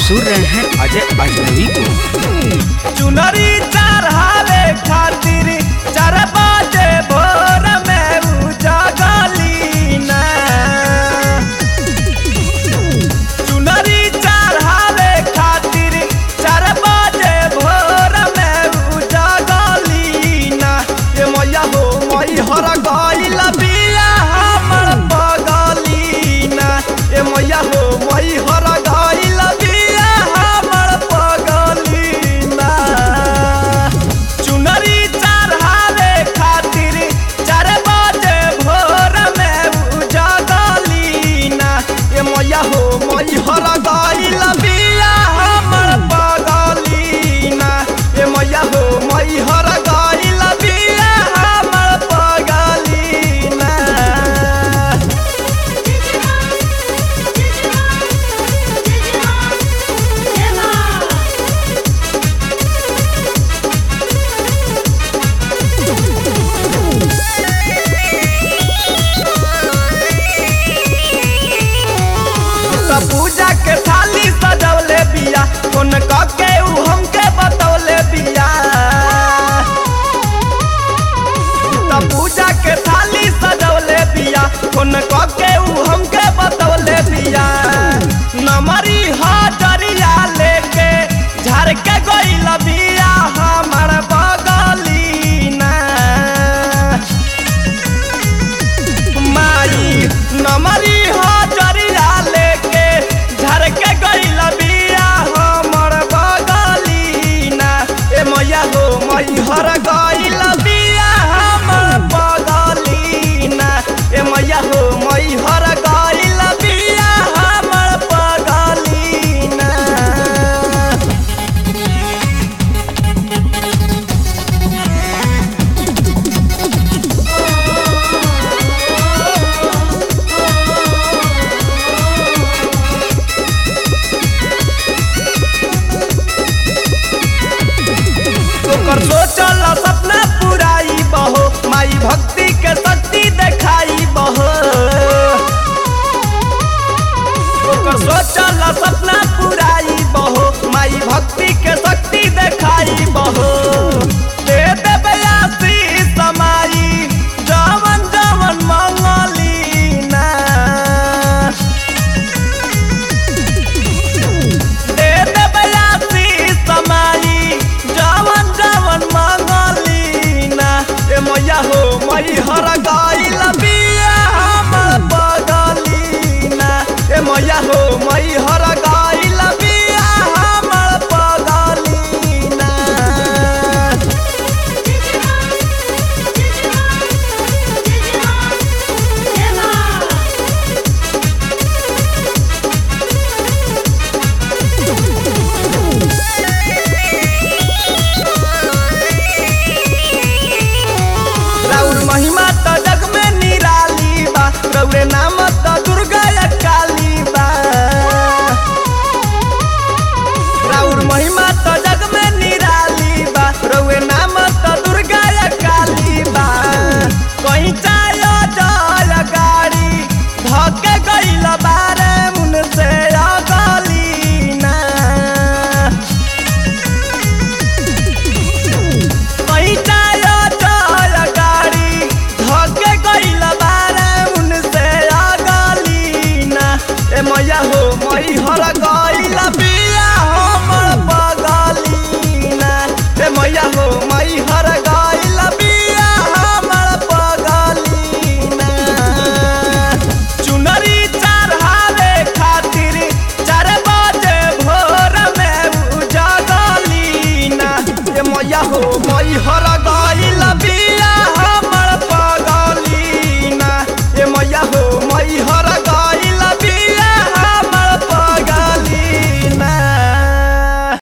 सुन रहे हैं अजय अजनबी को चुनरी चढ़ावे खातिर चार बजे भोर में उजागली ना चुनरी चढ़ावे खातिर चार बजे भोर में उजागली ना ए मैया हो मई हर गइल बिया हमर बगली ना ए मैया हो मई हर गइल बिया हमर बगली ना चुनरी चढ़ावे खातिर चार बजे भोर में उजागली ना ए मैया हो मई हर गइल बिया हमर बगली ना ए मैया हो मई हर गइल बिया हमर बगली ना त पूजा के थाली सजवले बिया फोन क के उ हमके बतौले बिया त पूजा के थाली सजवले बिया फोन क के उ हमके बतौले बिया नमरी हजरिया लेके झाड़ के गइल बिया हमर बगली ना माई नमरी हजरिया लेके झर के गइल बिया हमर बगली ना ए मैया हो मई हर गइल बिया हमर बगली ना ए मैया हो मई हर गइल बिया हमर बगली ना ओकर सोचल सपना पुराई बहो माई भक्ति के शक्ति देखाई बहो ओकर सोचल सपना पुराई बहो माई भक्ति के शक्ति देखाई बहो दे देबे आशीष समाई जवन जवन मंगली ना दे देबे आशीष समाई जवन जवन मंगली ना ए मैया हो मई हर गइल बिया हमर बगली ना ए मैया हो मई हर गइल बिया हमर बगली ना राउर महिमा त जग में निराली बा रौरे नाम त दुर्गा या काली बा राउर महिमा त जग में निराली बा रौरे नाम त दुर्गा या काली बा कहीं चायो जल गाड़ी धके गइल बारे मुन से अगली ना पैटायो चल गाड़ी धके गइल बारे उनसे अगली ना ए मैया हो मई हर गइल बिया हमर बगली ना ए मैया हो मई हर गइल बिया हमर बगली ना चुनरी चढ़ावे खातिर चार बजे भोर में उजागली ना ए मैया हो मई हर